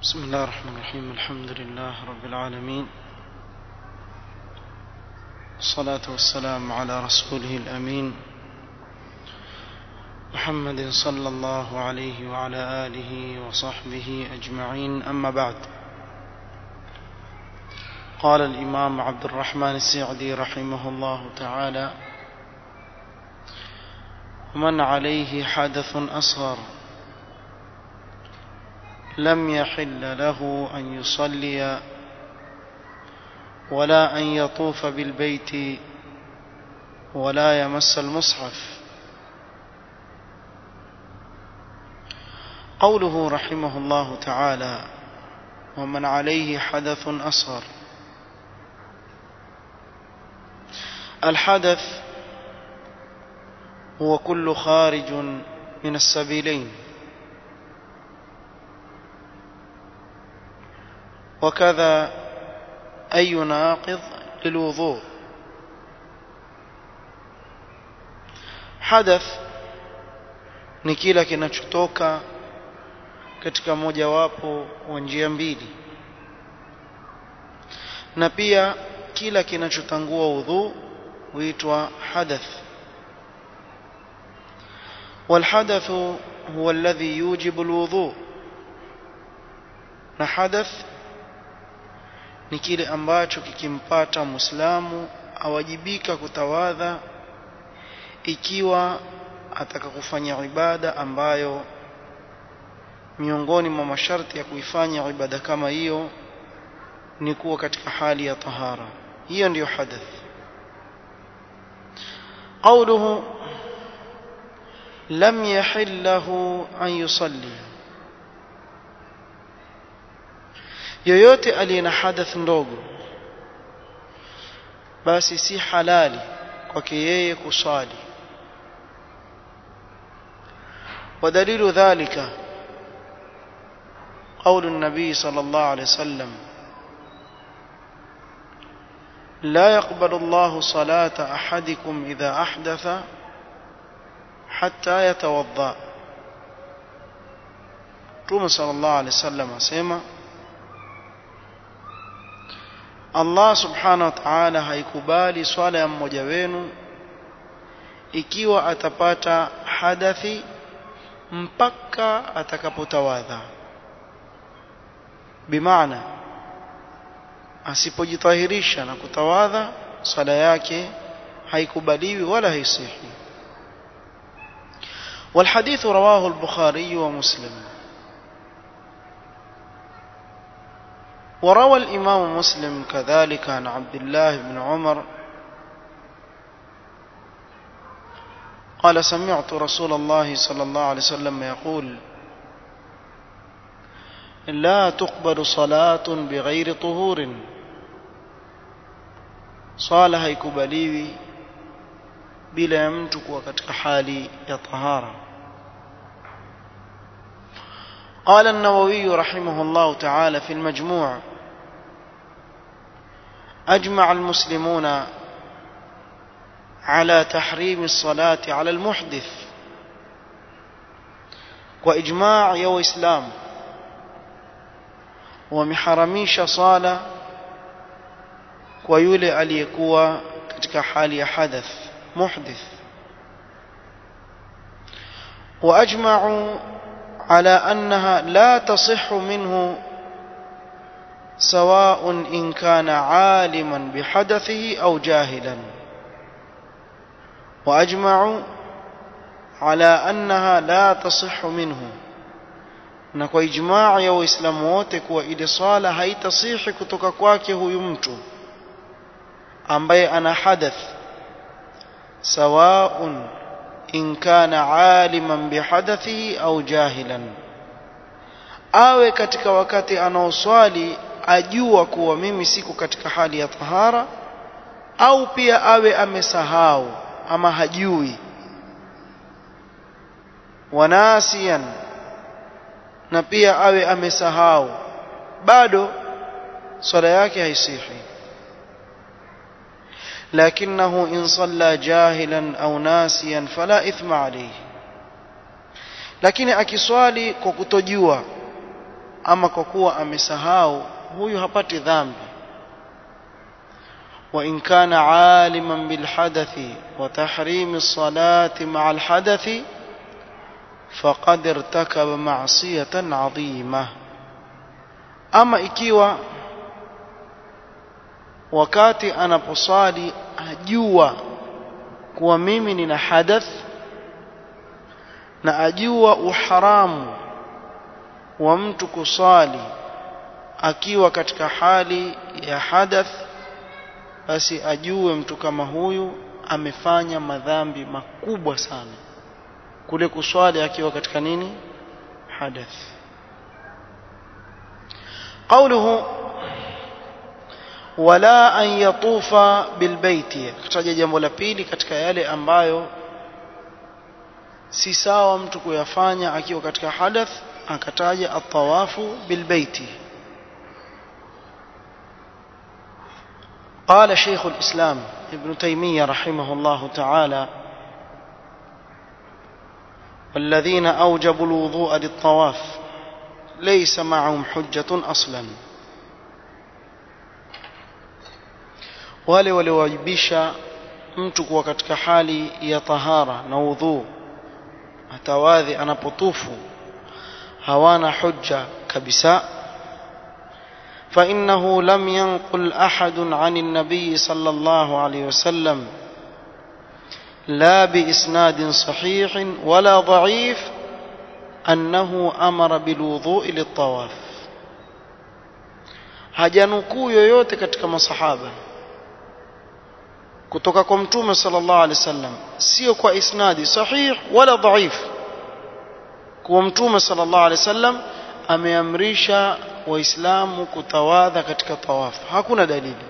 بسم الله الرحمن الرحيم الحمد لله رب العالمين الصلاة والسلام على رسوله الأمين محمد صلى الله عليه وعلى آله وصحبه أجمعين أما بعد قال الإمام عبد الرحمن السعدي رحمه الله تعالى ومن عليه حدث أصغر لم يحل له أن يصلي ولا أن يطوف بالبيت ولا يمس المصحف قوله رحمه الله تعالى ومن عليه حدث أصغر الحدث هو كل خارج من السبيلين وكذا أي ناقض للوضوء حدث ni kila kinachotoka katika mojawapo wa njia mbili na pia kila kinachotangua udhu huitwa hadath والحدث هو الذي يوجب الوضوء na hadath ni kile ambacho kikimpata muislamu awajibika kutawadha ikiwa ataka kufanya ibada ambayo miongoni mwa masharti ya kuifanya ibada kama hiyo ni kuwa katika hali ya tahara hiyo ndiyo hadath قوله لم يحل له أن يصلي yoyote aliye na hadath ndogo basi si halali kwake yeye kuswali ودليل ذلك قول النبي صلى الله عليه وسلم لا يقبل الله صلاة أحدكم إذا أحدث حتى يتوضأ توم صلى الله عليه وسلم سيما Allah subhanahu wa ta'ala haikubali swala ya mmoja wenu ikiwa atapata hadathi mpaka atakapotawadha bimaana asipojitahirisha na kutawadha swala yake haikubaliwi wala haisihi والحديث رواه البخاري ومسلم وروى الإمام مسلم كذلك عن عبد الله بن عمر قال سمعت رسول الله صلى الله عليه وسلم يقول لا تقبل صلاة بغير طهور صالة haikubaliwi bila ya mtu kuwa katika hali ya tahara قال النووي رحمه الله تعالى في المجموع أجمع المسلمون على تحريم الصلاة على المحدث وإجماع يو إسلام ومحرميش صالة ويولي aliyekuwa katika hali ya hadath muhdith وأجمعوا على أنها لا تصح منه سواء إن كان عالما بحدثه أو جاهلا وأجمعوا على أنها لا تصح منه na kwa ijmaa ya waislamu wote kuwa ile swala haitasihi kutoka kwake huyu mtu ambaye ana hadath sawaun in kana aliman bihadathihi au jahilan awe katika wakati anaoswali ajua kuwa mimi siko katika hali ya tahara au pia awe amesahau ama hajui wanasian na pia awe amesahau bado swala yake haisihi لكنه إن صلى جاهلا أو ناسيا فلا إثم عليه lakini akiswali kwa kutojua ama kwa kuwa amesahau huyu hapati dhambi وإن كان عالما بالحدث وتحريم الصلاة مع الحدث فقد ارتكب معصية عظيمة أما ikiwa wakati anaposali ajua kuwa mimi nina hadath na ajua uharamu wa mtu kusali akiwa katika hali ya hadath basi ajue mtu kama huyu amefanya madhambi makubwa sana kule kuswali akiwa katika nini hadath قوله wala an yatufa bilbaiti akataja jambo la pili katika yale ambayo si sawa mtu kuyafanya akiwa katika hadath akataja atawafu bilbaiti قال شيخ الإسلام ابن تيمية رحمه الله تعالى والذين أوجبوا الوضوء للطواف ليس معهم حجة أصلا wale waliowajibisha mtu kuwa katika hali ya tahara na udhu atawadhi anapotufu hawana hujja kabisa فإنه لم ينقل أحد عن النبي صلى الله عليه وسلم لا بإسناد صحيح ولا ضعيف أنه أمر بالوضوء للطواف hajanukuu yoyote katika masahaba kutoka kwa mtume sallallahu alaihi wasallam sio kwa isnadi sahih wala dhaif kwa mtume sallallahu alaihi wasallam ameamrisha waislamu kutawadha katika tawafu hakuna dalili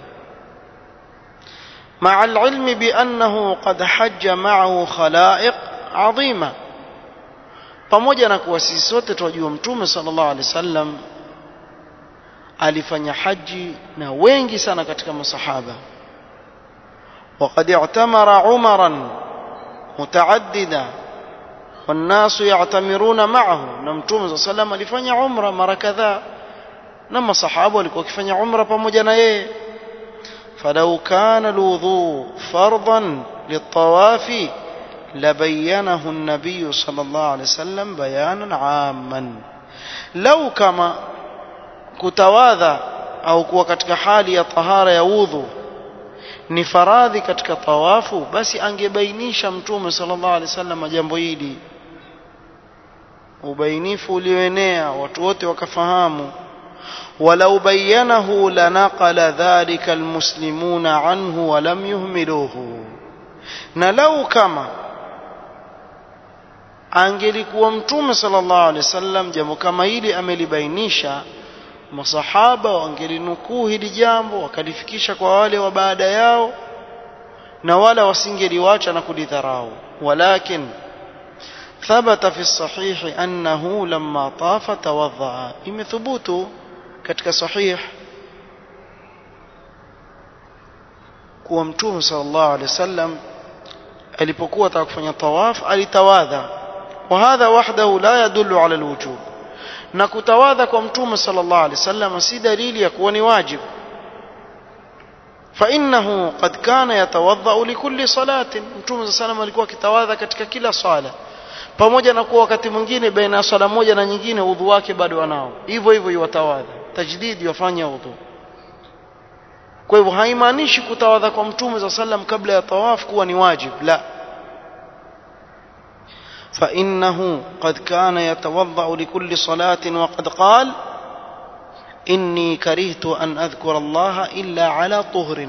مع العلم بأنه قد حج معه خلائق عظيمة pamoja na kuwa sisi sote tunajua mtume sallallahu alaihi wasallam alifanya haji na wengi sana katika masahaba وقد اعتمر عمرا متعددا والناس يعتمرون معه na mtume صلى الله عليه alifanya umra mara kadhaa na masahaba walikuwa wakifanya umra pamoja na yeye فلو كان الوضوء فرضا للطواف لبينه النبي صلى الله عليه وسلم بيانا عاما لو كما kutawadha au kuwa katika hali ya tahara ya udhu ni faradhi katika tawafu basi angebainisha mtume sallallahu alaihi wasallam jambo hili ubainifu ulioenea watu wote wakafahamu ولو بينه لنقل ذلك المسلمون عنه ولم يهملوه na lau kama angelikuwa mtume sallallahu alaihi wasallam jambo kama hili amelibainisha masahaba wangelinukuu hili jambo wakalifikisha kwa wale wa baada yao na wala wasingeliwacha na kulidharau walakin ثبت في الصحيح أنه لما طاف توضأ imethubutu katika sahih kuwa mtume sallallahu alaihi wasallam alipokuwa ataka kufanya tawaf alitawadha wa hadha wahdahu la yadullu ala alwujub na kutawadha kwa mtume sallallahu alaihi wasallam si dalili ya kuwa ni wajib فإنه قد كان يتوضأ لكل صلاة mtume صلى الله عليه وسلم alikuwa akitawadha katika kila swala pamoja na kuwa wakati mwingine baina ya swala moja na nyingine udhu wake bado anao hivyo hivyo iwatawadha tajdid yafanya udhu kwa hivyo haimaanishi kutawadha kwa mtume za sallam kabla ya tawaf kuwa ni wajib la فإنه قد كان يتوضأ لكل صلاة وقد قال إني كرهت أن أذكر الله إلا على طهر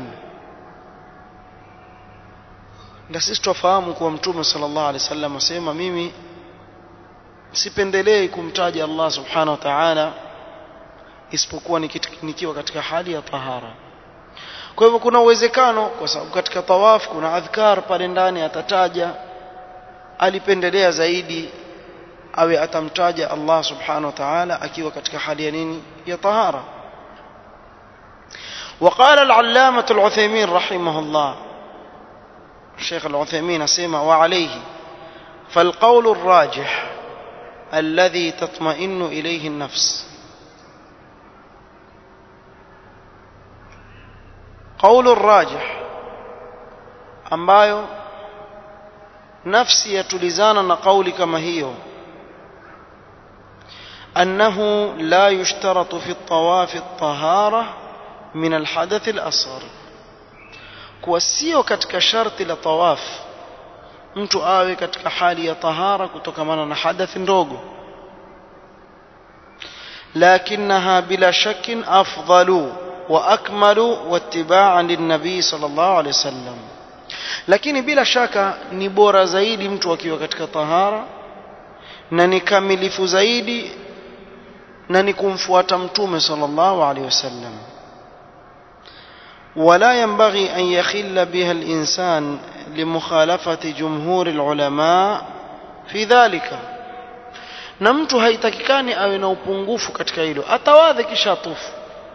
na sisi tufahamu kuwa mtume sallallahu alaihi wasallam asema mimi sipendelei kumtaja Allah subhanahu wa ta'ala isipokuwa nikiwa katika hali ya tahara kwa hivyo kuna uwezekano kwa sababu katika tawaf kuna adhkar pale ndani atataja alipendelea zaidi awe atamtaja Allah subhanahu wa ta'ala akiwa katika hali ya nini ya tahara وقال العلامة العثيمين رحمه الله الشيخ العثيمين سيما وعليه فالقول الراجح الذي تطمئن إليه النفس qaulu rajih ambayo nafsi yatulizana na kauli kama hiyo أنه لا يشترط في الطواف الطهارة من الحدث الأصغر kuwa sio katika sharti la tawaf mtu awe katika hali ya tahara kutokamana na hadathi ndogo lakinaha bila shakin afdalu wa akmalu wattibaan linnabii sallallahu alaihi wasallam lakini bila shaka ni bora zaidi mtu akiwa katika tahara na ni kamilifu zaidi na ni kumfuata mtume sallallahu alaihi wasallam ولا ينبغي أن يخل بها الإنسان لمخالفة جمهور العلماء في ذلك na mtu haitakikani awe na upungufu katika hilo atawadhe kisha atufu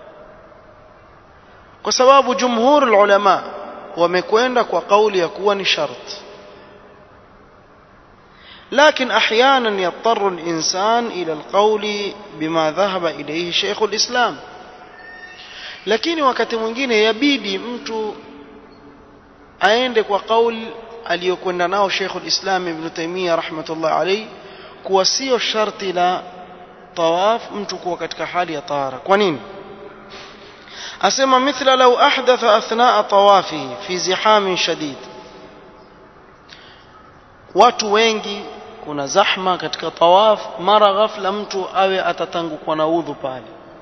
kwa sababu jumhur ulama wamekwenda kwa kauli ya kuwa ni shart لكن احيانا يضطر الانسان الى القول بما ذهب اليه شيخ الاسلام lakini wakati mwingine yabidi mtu aende kwa kauli aliyokwenda nao Sheikhul Islam Ibn Taymiyyah rahmatullah alayhi kuwa sio sharti la tawaf mtu kuwa katika hali ya tahara kwa nini asema mithla law ahdatha athnaa tawafihi fi zihamin shadid watu wengi kuna zahma katika tawaf mara ghafla mtu awe atatangukwa na udhu pale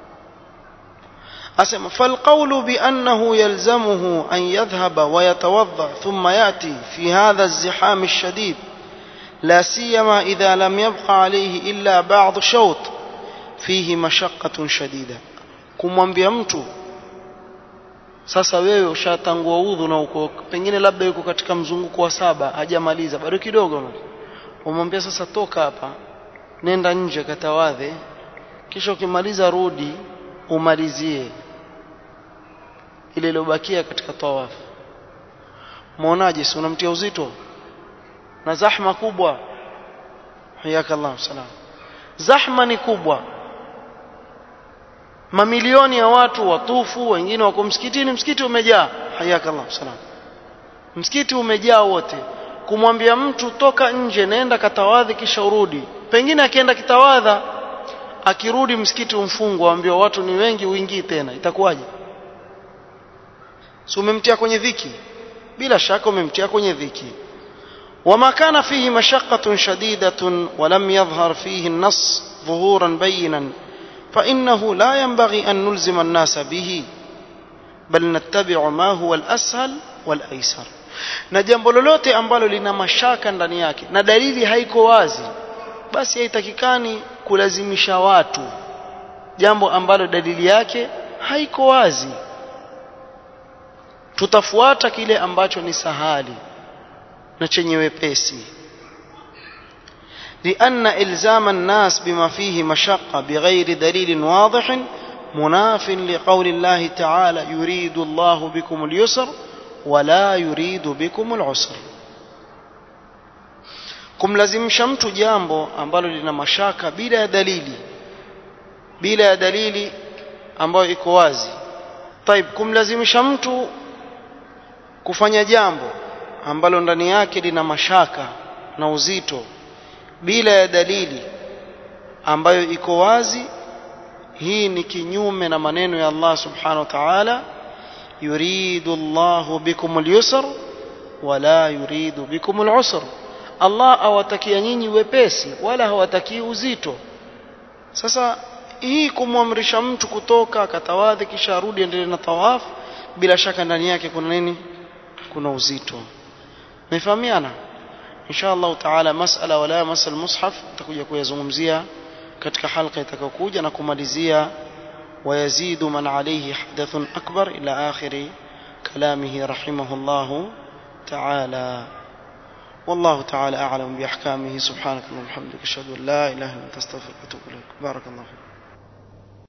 أسمى فالقول بأنه يلزمه أن يذهب ويتوضأ ثم يأتي في هذا الزحام الشديد لا سيما إذا لم يبقى عليه إلا بعض شوط فيه مشقة شديدة kumwambia mtu sasa wewe ushatangua udhu na uko pengine labda yuko katika mzunguko wa saba hajamaliza bado kidogo umwambia sasa toka hapa nenda nje katawadhe kisha ukimaliza rudi umalizie ile iliyobakia katika tawaf muonaje si unamtia uzito na zahma kubwa hayakallahu salam zahma ni kubwa mamilioni ya watu watufu wengine wako msikitini msikiti umejaa hayakallahu salam msikiti umejaa wote kumwambia mtu toka nje nenda katawadhi kisha urudi pengine akienda kitawadha akirudi msikiti umfungwa ambiwa watu ni wengi uingii tena itakuwaje si umemtia kwenye dhiki bila shaka umemtia kwenye dhiki وما كان فيه مشقة شديدة ولم يظهر فيه النص ظهورا بينا فإنه لا ينبغي أن نلزم الناس به بل نتبع ما هو الأسهل والأيسر na jambo lolote ambalo lina mashaka ndani yake na dalili haiko wazi basi haitakikani kulazimisha watu jambo ambalo dalili yake haiko wazi tutafuata kile ambacho ni sahali na chenye wepesi لأن إلزام الناس بما فيه مشقة بغير دليل واضح مناف لقول الله تعالى يريد الله بكم اليسر ولا يريد بكم العسر kumlazimisha mtu jambo ambalo lina mashaka bila ya dalili bila ya dalili ambayo iko wazi taib kumlazimisha mtu kufanya jambo ambalo ndani yake lina mashaka na uzito bila ya dalili ambayo iko wazi hii ni kinyume na maneno ya Allah subhanahu wa ta'ala yuridu Allahu bikum al-yusr wala yuridu bikum al-usr Allah awatakia nyinyi wepesi wala hawatakii uzito sasa hii kumwamrisha mtu kutoka akatawadhi kisha arudi endelee na tawaf bila shaka ndani yake kuna nini kuna uzito mefahamiana insha Allah taala masala wala masal mushaf tutakuja kuyazungumzia katika halqa itakayokuja na kumalizia ويزيد من عليه حدث أكبر إلى آخر كلامه رحمه الله تعالى والله تعالى أعلم بأحكامه سبحانك اللهم وبحمدك أشهد أن لا إله إلا أنت أستغفرك وأتوب إليك بارك الله فيك